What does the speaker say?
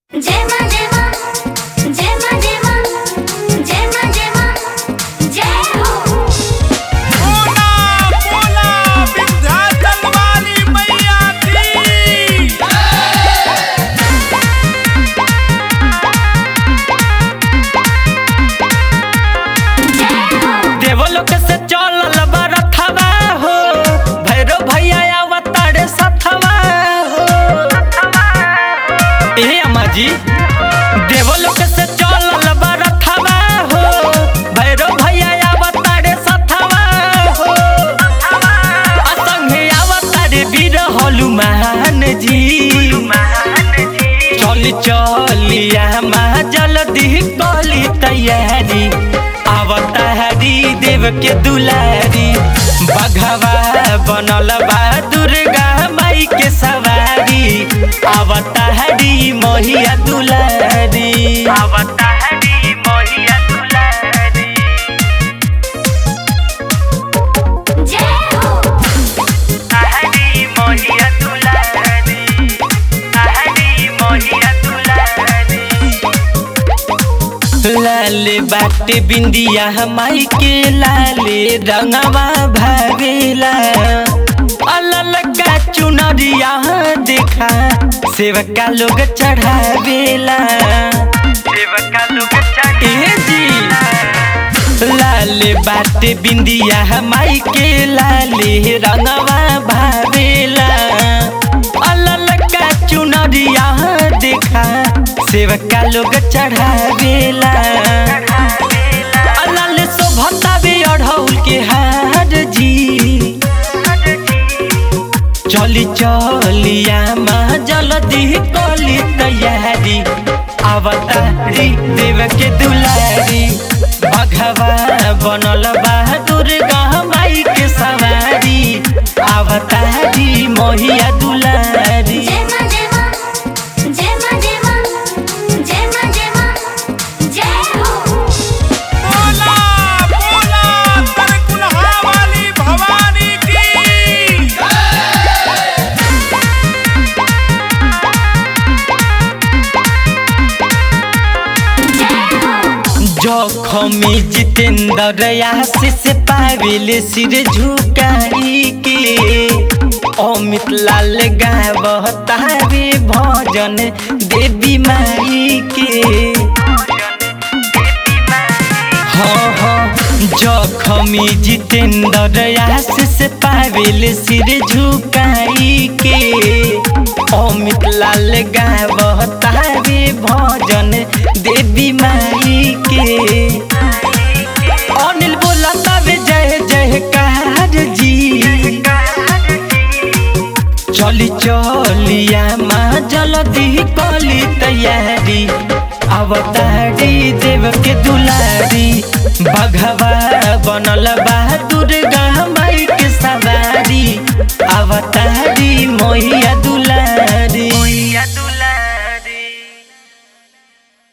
जय मां जय मां जय मां जय मां जय मां जय मां जय हो बोला बोला विंध्याचल वाली मैया की जय हो देवलोक से चलल बरथवा हो भैरव भैया अवतारे सथवा हो ए अम्मा जी देवलोक से चलल बरथवा हो भैरव भैया अवतारे सथवा हो असंगे अवतारे वीर हनुमान जी चली चलिया माँ जल्दी कली तैयारी अवतारी देव के दुलारी बघवा बनल बा दुर्गा माई के सवारी अवतारी मोहिया दुलारी अवतारी मोहिया दुलारी जय हो हरी मोहिया दुलारी हरी मोहिया दुलारी लाले बाटे बिंदिया माई के लाले रंगवा भरेला अलल का चुनरिया देखा सेवका लोग चढ़ावेला सेवका लोग चढ़े जी लाले बाटे बिंदिया माई के लाले रंगवा भावेला अलल का चुनरिया देखा सेवका लोग चढ़ावेला अलल शोभतावे अढ़ौल के हार जी चली चलिया माँ जल्दी कली तैयारी अवतारी देव के दुलारी भगवा बनल बा दुर्गा माई के सवारी अवतारी मोहिया दुलारी जय मां जय मां जय मां जय मां जय मां जय मां जय हो बोला बोला तरकुलहा वाली भवानी की जय हो जखमी जितेंद्र आशीष पाविल सिर झुकाई के अमित लाल गावतारे भजन देवी माई के हाँ हाँ जखमी जितेंद्र आशीष पाविल सिर झुकाई के अमित लाल गावतारे भजन देवी माई के अनिल बोला तबे जय जयकार जी चली चलिया माँ जल्दी कली तैयारी अवतार